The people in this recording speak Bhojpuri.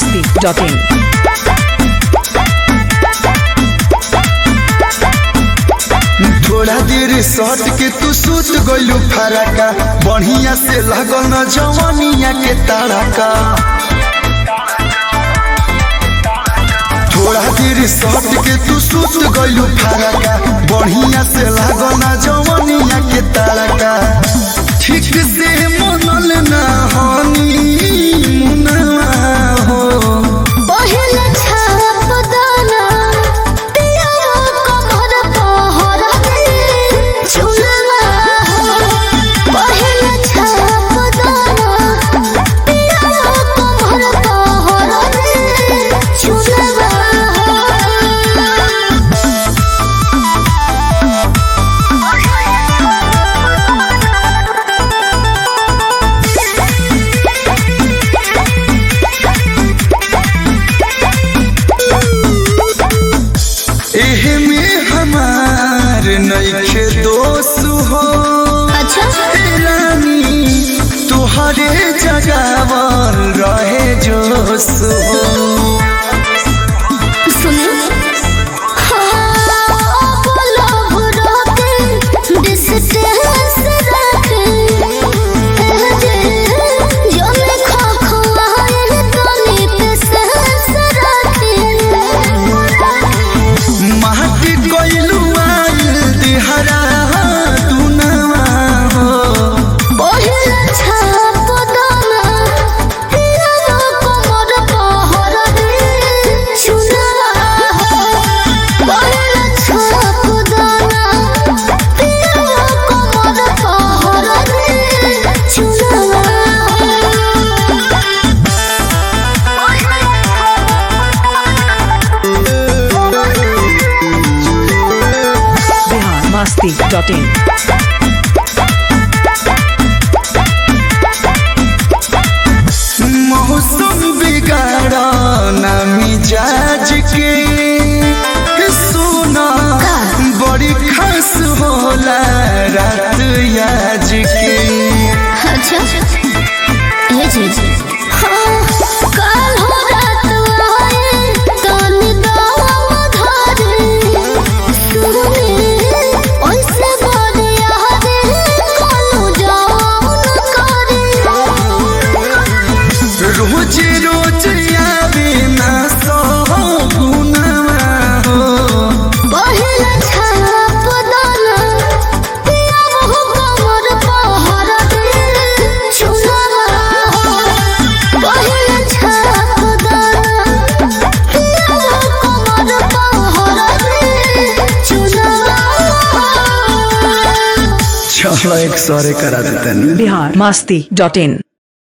masti.in. थोड़ा देर सट के तू सुत गइलू फरका बढ़िया से लगल न जवानिया के तारका थोड़ा देर सट के तू सुत गइलू फरका बढ़िया से लगल न जवानिया के तारका ठीक से मनल ना हनी मुनवा हो पहले छाप दाना पिया कमर पहर दे चुलवा पहले छाप दाना पिया कमर पहर दे चुलवा एहे में हमार नइखे दोष हो अच्छा ए रानी तुहरे जगावल रहे जोश हो सुने हाँ बोलो बुरो के डिस्टेंस रखे जे जो मैं खो खोआए तनी पे सेंस रखे माटी गइलू आइल दिहरा दुनवा हो पहले छाप दाना पिया कमर पहर दे चुनवा पहले छाप दाना पिया कमर पहर दे चुनवा Bihar masti.in. मौसम बिगाड़ा ना मिजाज के सोना बड़ी खास होला रात याज के अच्छा ये चीज हाँ काल हो रात आए कान दावा धारे सुने ओइसे बड़े यारे कालो जाओ न करे रोज रोज आवे ना सो गुनवा हो पहले छाप दाना पिया मुँह कमर पहर दे चुनवा पहले छाप दाना पिया कमर पहर दे चुनवा चलो एक सौरे करा देता Bihar masti.in.